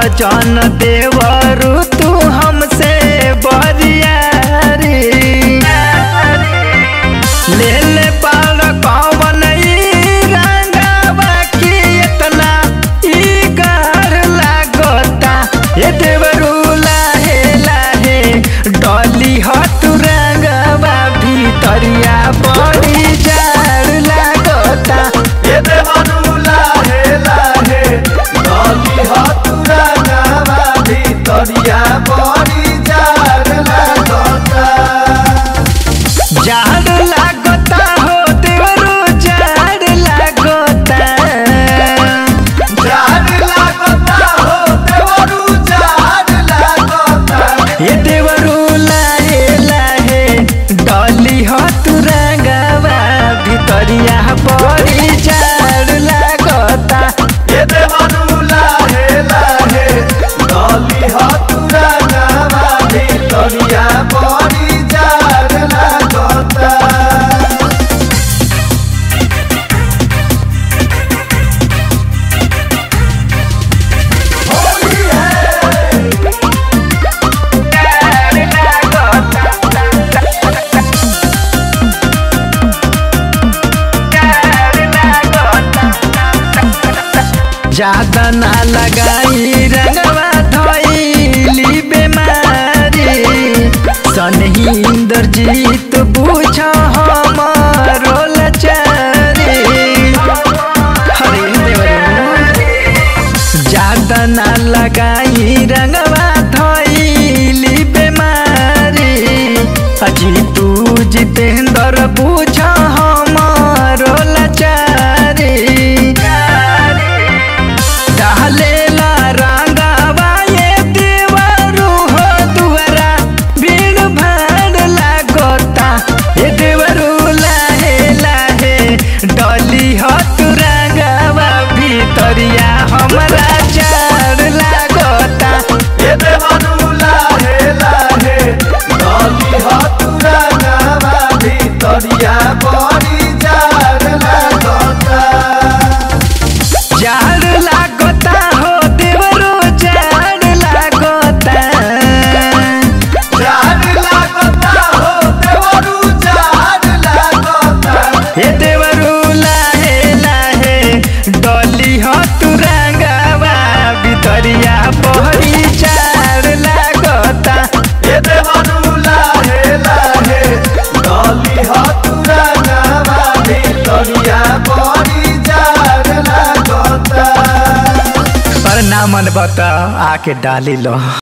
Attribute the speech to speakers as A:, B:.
A: जन देवरु तू हमसे बरियारी ले ले पाल कवन ई रंगवा की इतना ई गार लागता ये देवरु लाहे लाहे डली ह तू रंगवा भीतरिया बड़ी जाड़ लागता
B: ये देवनु लाहे लाहे डली हतुरा नावा भीतरिया बड़ी जार लागता
A: जाड़ लागता हो देवरु जाड़ लागता
B: जार लागता हो देवनु जार लागता
A: ये देवरु लाहे लाहे डली हो तू रंगवा भितरिया बड़ी जाड़ लागता
B: ये देवनु लाहे लाहे डली हतुरा नावा भीतरिया बड़ी जार लागता
A: ज्यादा ना लगाई रंगवा धोइली बेमारी सनही इंद्रजीत बुझ हमारो लचारी हरे देवरे ज्यादा ना लगाई रंगवा धोइली बेमारी अजी तू जितेंद्र बुझ हमारो लचारी डालेला रंगवा ये देवरू हो दुआरा भीड़ भाड़ लागता ये देवरू लाहे लाहे डली हो तू रंगवा भीतरिया हमरा चार लागता
B: ये देवनु लाहे लाहे डली हतुरा नावा भीतरिया बड़ी जार लागता
A: जाड़ लागता हो देवरू जाड़ लागता
B: जार लागता हो देवनु जार लागता
A: हे देवरू लाहे लाहे डली हो तू रंगवा भितरिया बहरी चार लागता
B: ये देवनु लाहे लाहे डली हतुरा नावा भीतरिया बड़ी जार लागता
A: पर ना मन बता आके डाली लो